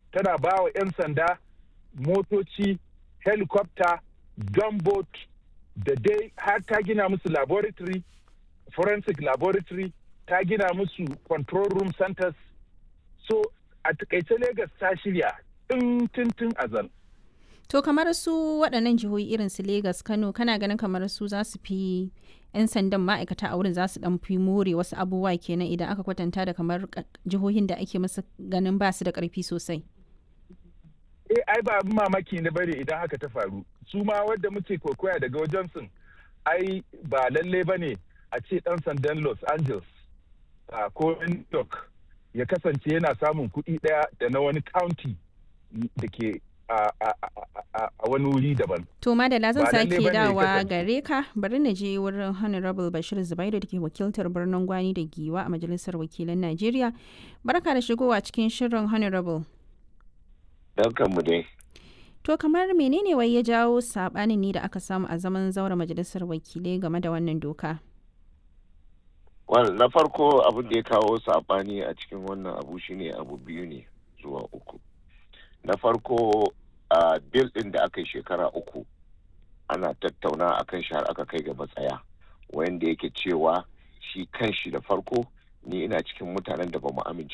tana ba wa 'yan sanda motoci helicopter gunboat da dai har ta gina musu laboratory forensic laboratory ta gina musu control room centers so a takaice Legas ta shirya tun azal To kamar su waɗannan jihohi irin su Legas, Kano, kana ganin kamar su za su fi 'yan sandan ma'aikata a wurin za su ɗan fi more wasu abubuwa kenan idan aka kwatanta da kamar jihohin da ake musu ganin ba su da ƙarfi sosai. Eh ai ba mamaki ne bane idan haka ta faru. Su ma wadda muke kokoya daga wajen sun ai ba lalle ba ne a ce ɗan sandan Los Angeles ko New York ya kasance yana samun kuɗi ɗaya da na wani county da ke a wani wuri daban. To Madala zan sake dawa gare ka bari na je wurin Honorable Bashir Zubairu da ke wakiltar birnin Gwani da Giwa a Majalisar Wakilan Najeriya. Barka da shigowa cikin shirin Honorable. mu dai. To kamar menene wai ya jawo sabanin ne da aka samu a zaman zaura Majalisar Wakilai game da wannan doka? Well, na farko abin da ya kawo sabani a cikin wannan abu shine abu biyu ne zuwa uku. na farko a bil ɗin da aka yi shekara uku ana tattauna a kan shi har aka kai ga matsaya wanda yake cewa shi kan shi da farko ni ina cikin mutanen da ba mu amince